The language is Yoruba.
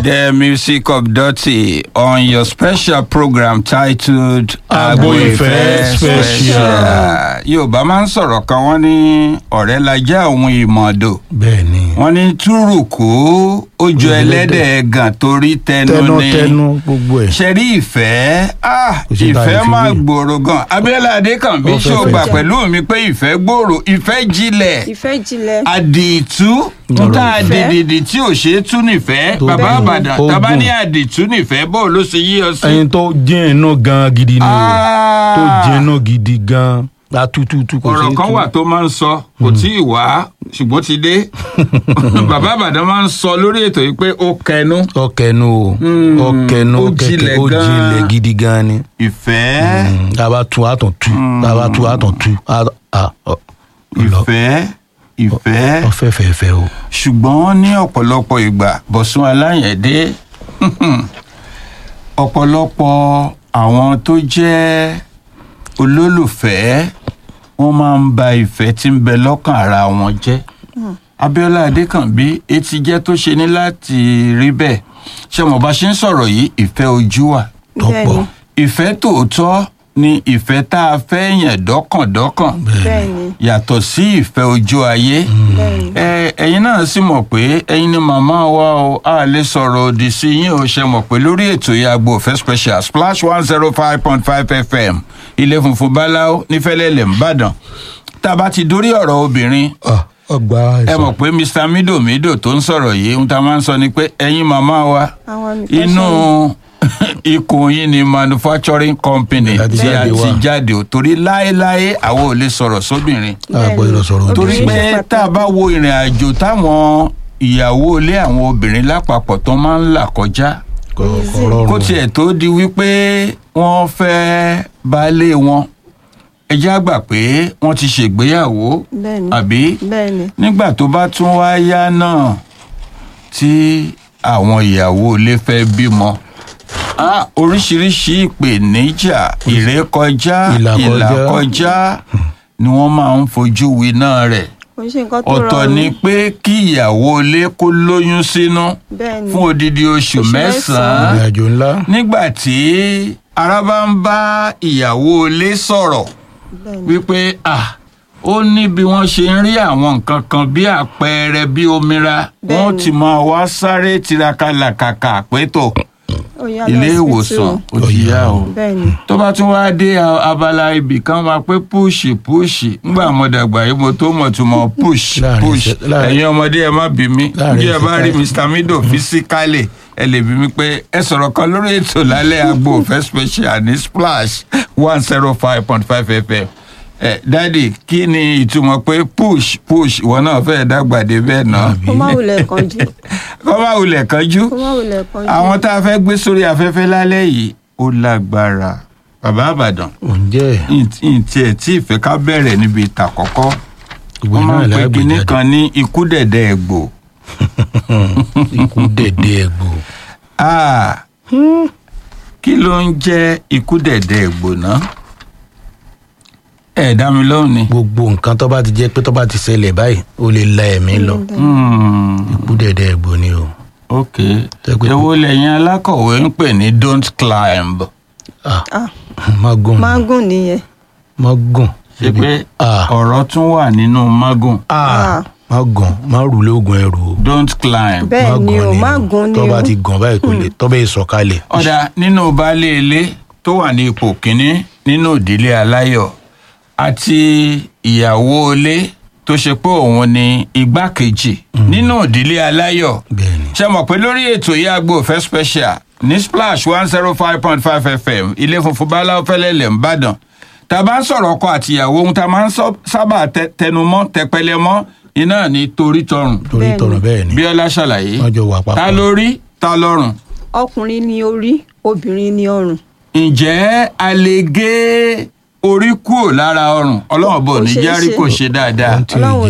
the music of Dirty on your special program titled Agbo Ìfẹ́ Special. Yorùbá máa ń sọ̀rọ̀ kan wọ́n ní ọ̀rẹ́ lajá òun ìmọ̀ọ́dọ̀. bẹ́ẹ̀ ni wọ́n ní túrùkù ó jọ ẹlẹ́dẹ̀ ẹ̀gàn torí tẹnu ni tẹnutẹnu gbogbo ẹ̀ ṣẹ̀rí ìfẹ́ ah, Kò sí ìfẹ́ báyìí fi máa wé. gbòòrò gan Abíọ́lá Adékànbí Ó fẹ́ ṣó fẹ́ gbà jà. pẹ̀lú mi pé ìfẹ́ gbòòrò ìfẹ́ jinlẹ̀ ìfẹ́ jinlẹ̀ àdìtú Ọ̀rọ̀ níta ìfẹ́. àdìdìdì tí ò ṣeé tú nífẹ̀ẹ́ Tó bàbá gùn, àbàdàn ó tábà gùn. ní àdìtú nífẹ̀ẹ́ bó ló ṣe yí ọ sí. ẹyin tó jẹ́ inú gan gidi ni o Ah. tó jẹ́ inú gidi gan atututu kò ọ̀rọ̀ sí kan wà tó máa ń sọ kò tí ì wá ṣùgbọ́n ti dé bàbá àbàdàn máa ń sọ lórí ètò yìí pé ó kẹnu ọkẹnu o Mm, ọkẹnu ó kẹkẹ jinlẹ̀ ó gan. jinlẹ̀ gidi gan ni ìfẹ́ Mm, tá a bá tu a tún tu tá a bá tu a tún tu a a ọ lọ ìfẹ́ ìfẹ́ ọfẹ fẹfẹ o ṣùgbọ́n ní ọ̀pọ̀lọpọ̀ ìgbà bọ̀sùn aláyẹ̀dé ọ̀pọ̀lọpọ̀ àwọn tó jẹ́ olólùfẹ́ wọ́n máa ń ba ìfẹ́ tí ń bẹ lọ́kàn ara wọn jẹ́ Abíọ́lá Adékànbí etí jẹ́ tó ṣe ní láti rí bẹ́ẹ̀ ṣé mo bá ṣe ń sọ̀rọ̀ yìí ìfẹ́ ojú wà tọpọ Bẹ́ẹ̀ni. ìfẹ́ tòótọ́ ni ìfẹ́ tá a fẹ́ yàn dọ́kàndọ́kàn bẹ́ẹ̀ ni yàtọ̀ sí ìfẹ́ ojú ayé bẹ́ẹ̀ ni ẹ ẹ̀yin náà sì mọ̀ pé ẹ̀yin ni màmá wa o a lè sọ̀rọ̀ òdì sí yín o ṣe mọ̀ pé lórí ètò yìí Agbo Ìfẹ́ special splash one zero five point five fm ilé funfun báláwo nífẹ̀lẹ́lẹ̀ ńbàdàn tá a bá ti dórí ọ̀rọ̀ obìnrin ọgbà ẹ ẹsọ mọ̀ pé mr mido mido tó ń sọ̀rọ̀ yìí ohun tá a máa ń sọ ni pé ẹ̀yin màmá wa àwọn nìkan inú sọ̀rọ̀. ikùn yín ni manufacturing company Láti tí a jáde ti wá. jáde o torí láéláé àwọn ò lè sọ̀rọ̀ sóbìnrin àgbọ ìrọsọrọ òdì torí sí Obìnrin pé ṣe tá a bá wo ìrìn àjò táwọn ìyàwó ilé àwọn obìnrin lápapọ̀ tó máa ń là kọjá kó ọrọrùn tiẹ̀ tó di wípé wọ́n fẹ́ baálé wọn ẹ já gbà pé wọ́n ti ṣègbéyàwó bẹ́ẹ̀ ni àbí bẹ́ẹ̀ ni nígbà tó bá tún wá yá náà tí àwọn ìyàwó ilé fẹ́ bímọ ah, oríṣiríṣi ìpèníjà ìrékọjá Ìlàkọjá. ìlàkọjá ni wọ́n máa ń fojú winá rẹ̀ kò ń ṣe nǹkan tó ọ̀tọ̀ rọrùn ni pé kí ìyàwó ilé kó lóyún sínú bẹ́ẹ̀ ni fún odidi oṣù Oṣù mẹ́sàn-án ìrìn àjò ńlá nígbà tí ara bá ń bá ìyàwó ilé sọ̀rọ̀ bẹ́ẹ̀ ni wípé ah ó ní bí wọ́n ṣe ń rí àwọn nǹkan kan bí àpẹẹrẹ bí omira Bẹ́ẹ̀ni. wọ́n ti máa wá sáré tiraka làkàkà pétò ó yá lọ ilé hospital. ìwòsàn ó ti yá o bẹ́ẹ̀ ni tó bá tún wáá dé a- abala ibì kan máa pé púùṣì púùṣì ńgbà mo dàgbà yìí mo tó mọ̀ tó mọ̀ púùṣì Láàrin púùṣì ìṣẹ́- láàrin- ẹ̀yin ọmọdé ẹ má bí mi Láàrin bí ẹ bá rí ìṣẹ́- Mr. Mido fisikálì ẹ lè bí mi pé ẹ sọ̀rọ̀ kan lórí ètò lálẹ́ Agbo Ìfẹ́ special ní splash one zero five point five fm ẹ dádì kí ni ìtumọ̀ pé push push ìwọ náà fẹ́ẹ́ dàgbà dé bẹ́ẹ̀ náà kó má wulẹ̀ kánjú kọ́ máa wulẹ̀ kánjú kó má wulẹ̀ kánjú àwọn tá a fẹ́ gbé sórí afẹ́fẹ́ lálẹ́ yìí ó lágbára bàbá àbàdàn oúnjẹ ntí ẹ̀ tí ìfẹ́ ká bẹ̀rẹ̀ níbi ìta kọ́kọ́ ìwé wọ́n máa náà ń pe kinní lágbèjáde kan ní ikú dẹ̀dẹ̀ ẹ̀gbò ikú dẹdẹ ẹgbò Ah, kí ló ń jẹ́ ikú dẹ̀dẹ̀ ẹ̀gbò náà ẹ̀ dá mi lóhùn ni gbogbo nǹkan tó bá ti jẹ pé tó bá ti ṣẹlẹ̀ báyìí ó lè la ẹ̀mí lọ Hmm, ikú dẹdẹ ẹgbò ni o ok Tẹ́gbẹ́- èwo lẹ́yìn alákọ̀wé ń pè ní don't climb ah ah magun mágùn nìyẹn magun ṣe pé ah ọ̀rọ̀ tún wà nínú magun ah magun má rù lóògùn ẹrù o don't climb bẹ́ẹ̀ ni o Magun mágùn ni tó o bá ti gàn báyìí kò lè tó bẹ́ẹ̀ sọ̀kalẹ̀ ọ̀dà nínú baálé ilé tó wà ní ipò kínní nínú ìdílé aláyọ̀ àti ìyàwó ilé tó ṣe pé òun ni igbákejì nínú ìdílé aláyọ̀ bẹ́ẹ̀ ni ṣe mọ̀ pé lórí ètò yìí Agbo Ìfẹ́ special ní splash one zero five point five fm ilé funfun báláwo fẹ́lẹ́lẹ̀ ńbàdàn tá a bá ń sọ̀rọ̀ ọkọ àtìyàwó ohun tá a máa ń sọ- sábà tẹ- tẹnumọ́ tẹpẹlẹ mọ́ iná ní torí tọrùn torí Bẹ́ẹ̀ ni. tọrọ bẹ́ẹ̀ ni bíọ́lá ṣàlàyé wọ́n jọ wà ta papọ̀ lórí ta lọ́rùn ọkùnrin ni orí obìnrin ni ọrùn ǹjẹ́ a lè gé orí kúrò lára ọrùn ọlọ́run bò Kò ní ṣeé járí ṣe. kò ṣe dáadáa Ohun tí ò Ọlọ́run